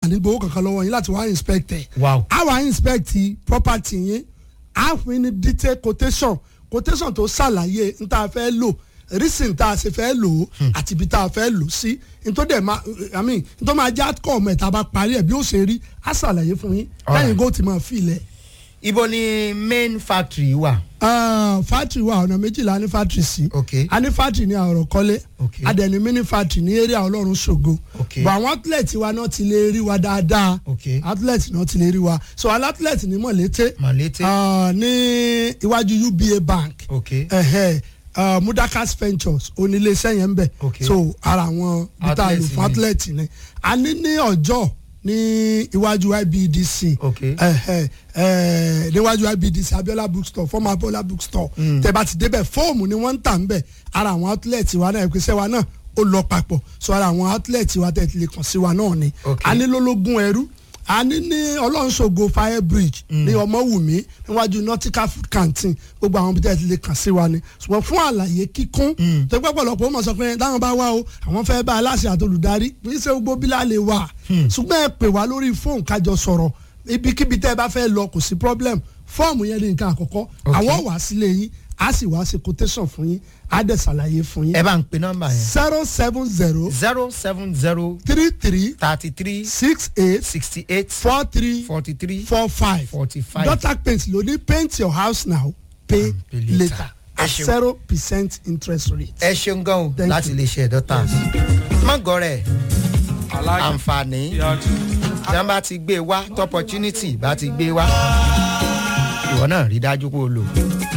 ní gbowó kankan lọ́wọ́ yín láti wá inspect ẹ̀ wow a wá inspect property yín a fún yín ní detail quotation quotation tó ṣàlàyé n tá a fẹ́ lò reason tá a ṣe fẹ́ lò ó àti ibi tá a fẹ́ lò sí n tó dẹ̀ máa i mean n tó máa já kọ́ ọmọ ẹ̀ tá a bá parí ẹ̀ bí ó ṣe rí a ṣàlàyé fún yín Alright. lẹ́yìn kó ti máa fi ilẹ̀. ibo ni main factory wà. Ah, factory wa ọ̀nà méjìlá ní factory sí Okay. a ní factory ní àrò kọ́lé Okay. a dẹ̀ ní mini factory ní area ọlọ́run ṣògo Okay. bọ̀ àwọn outlet wa náà ti lè rí wa dáadáa Okay. outlet náà ti lè rí wa so àwọn outlet ní mọ̀lété Mọ̀lété. Ah, ní iwájú uba bank Okay. ẹ̀hẹ́ uh, mudakas ventures oníléeṣẹ́ yẹn ń bẹ̀ Okay. so ara àwọn bíta Outlet lò fún ni. outlet ni a ní ní ọjọ́ ní iwájú ibdc Okay. ẹ̀hẹ́ ẹ̀ níwájú ibdc abiola bookstore former abiola bookstore tẹ́ bá ti débẹ̀ fóòmù ni wọ́n ń tà ń bẹ̀ ara àwọn outlet wa náà ìpèsè wa náà ó lọ papọ̀ so ara àwọn outlet wa tẹ̀ ti lè kàn sí wa náà ni Okay. a ní lólógún ẹrú a ní ní ọlọ́nṣogo fire bridge ní ọmọwùmí níwájú nautical food canteen gbogbo àwọn ibi tẹ́ ẹ ti lè kàn sí wa ni ṣùgbọ́n fún àlàyé kíkún tó gbọ́ pọ̀lọpọ̀ ó mọ̀ sọ pé táwọn bá wá o àwọn fẹ́ bá aláṣẹ àtolùdarí kì í ṣe gbogbo bí láà lè wà ṣùgbọ́n ẹ pè wá lórí fóònù kájọ sọ̀rọ̀ ibikíbi tẹ́ ẹ bá fẹ́ lọ kò sí problem fọ́ọ̀mù yẹn ní nǹkan àkọ́kọ́ àwọn wà sílé yín á sì wá ṣe quotation fún yín á dẹ̀ ṣàlàyé fún yín ẹ bá ń pe nọ́mbà yẹn. zero seven zero zero seven zero three three thirty three six eight sixty eight four three forty three four five forty five. Dotac paint ló ní paint your house now pay pay later. later Ẹ at ṣeun. zero percent interest rate. ẹ ṣeun gan o Thank láti you. lè ṣe dọ́tà. mọ́gọ́rẹ̀ àǹfààní tí wọ́n bá ti gbé wá tí opportunity bá ti gbé wá ìwọ náà rí dájú pé o lò.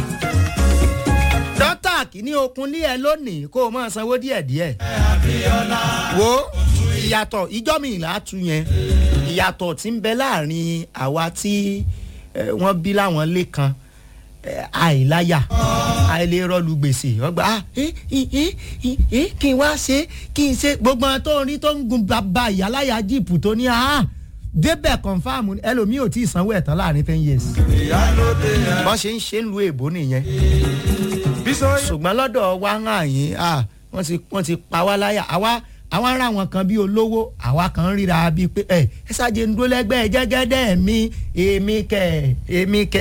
dọ́tà kìíní okun lé ẹ lónìí kó o máa sanwó díẹ̀díẹ̀. wo ìyàtọ̀ ìjọ́ mi ìlà tu yẹn ìyàtọ̀ tí ń bẹ láàrin àwa tí eh, wọ́n bí láwọn lé kan eh, àìláyà àìlérọ́lù gbèsè ọgbà ah, eh, eh, eh, eh, eh, kí n wá ṣe kí n ṣe gbogbo àwọn tó ń rí tó ń gun bàbá ìyáláyà jíìpù tó ní ah, débẹ̀ confam ẹlòmíì ò tí ì sanwó ẹ̀tàn láàrin ten years. bọ́n ṣe ń ṣe ń lu èbó nìyẹn ṣùgbọ́n lọ́dọ̀ wa ń hàn yín ah, wọ́n ti wọ́n ti pa wá láyà àwa àwa ń ra àwọn kan bíi olówó àwa kan ń ríra bíi pé ẹ ẹ ṣáàjẹ ń dúró lẹ́gbẹ̀ẹ́ jẹ́gẹ́dẹ́ mi èmi kẹ̀ èmi kẹ̀